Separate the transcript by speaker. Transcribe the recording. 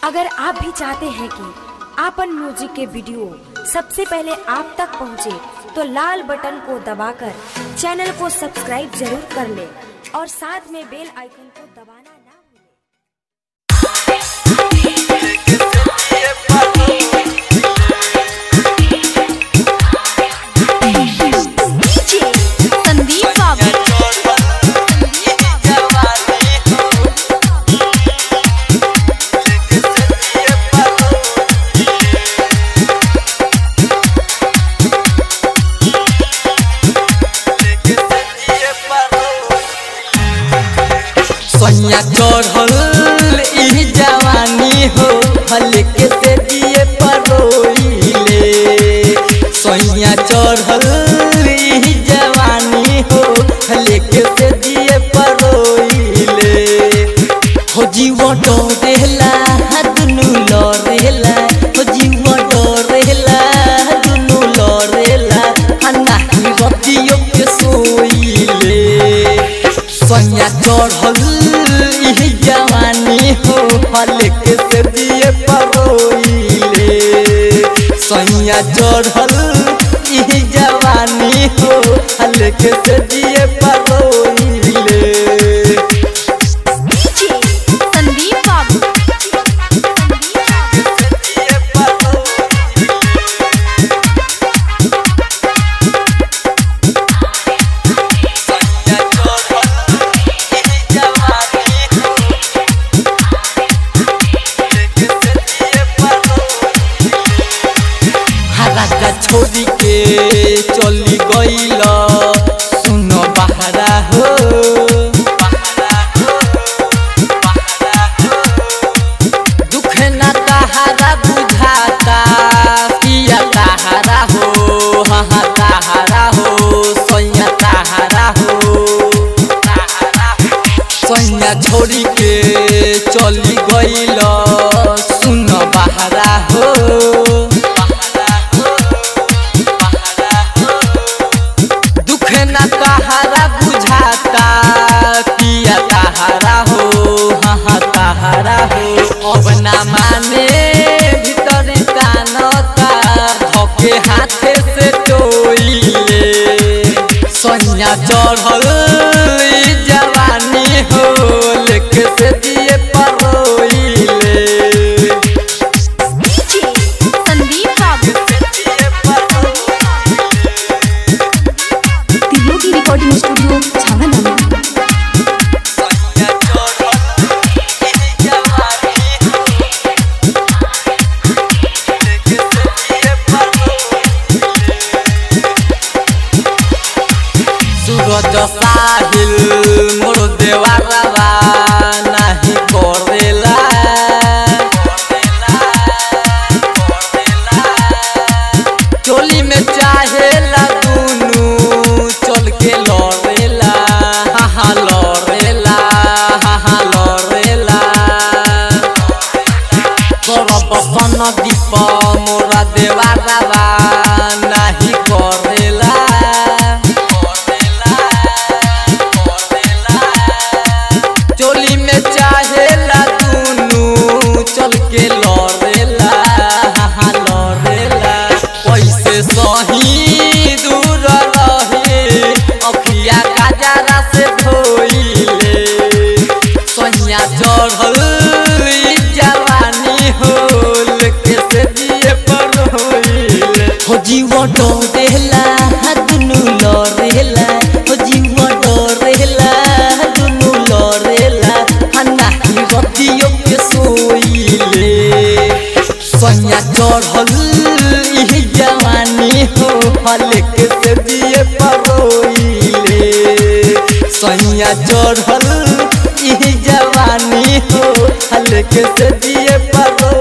Speaker 1: अगर आप भी चाहते हैं कि आपन म्यूजिक के वीडियो सबसे पहले आप तक पहुंचे, तो लाल बटन को दबाकर चैनल को सब्सक्राइब जरूर कर ले और साथ में बेल आइकन को दबाना ना भूलें।
Speaker 2: संदीप बाबू
Speaker 3: सैया चढ़ल ई जवानी हो हल्के से दिए परोइले सैया चढ़ल ई जवानी हो हल्के से दिए परोइले हो जीव डरेला दुनु लरेला हो जीव डरेला दुनु लरेला हन्ना रतियो के सोइले सैया चढ़ल ई जवानी हो हल्के से दिए परोइले सैया चढ़ल ई जवानी हो हल्के से दिए परोइले
Speaker 2: संदीप बाबू
Speaker 3: राजा छोड़ी के चली गईल सुन बहरा हो दुख न तहारा बुझाता पिया तहारा हो हाँ तहारा हो सैया तहारा हो सैया छोड़ी के चली गईल सुन बहरा हो दुख न तहारा बुझाता पिया तहारा हो हाँ तहारा हो अब ना माने भीतर कानता धके हाथे से टोइले सैया चढ़ल ई जवानी हो लेके से दिए परोइले
Speaker 2: संदीप बाबू
Speaker 1: तीनों की रिकॉर्डिंग स्टूडियो छावनामा
Speaker 3: सूरज साहिल मोर देवारा नाही करेला चोली में चाहेला दुनु चल के लड़ेला हा हा लड़ेला हा हा लड़ेला करब सन दीप मोरा देवारा नाही करेला चोली में चाहेला दुनु चल के लड़ेला हा लड़ेला पैसे सही दूर रहे अखिया काजरा से धोइले सैया चढ़ल ई जवानी होल के से दिए पर होइले हो जीव डरेला दुनु लरेला हो जीव डरेला दुनु लरेला हन्ना रतियो के सोइले सैया चढ़ल ई जवानी हो हल्के से दिए परोइले सैया चढ़ल ई जवानी हो हल्के से दिए परो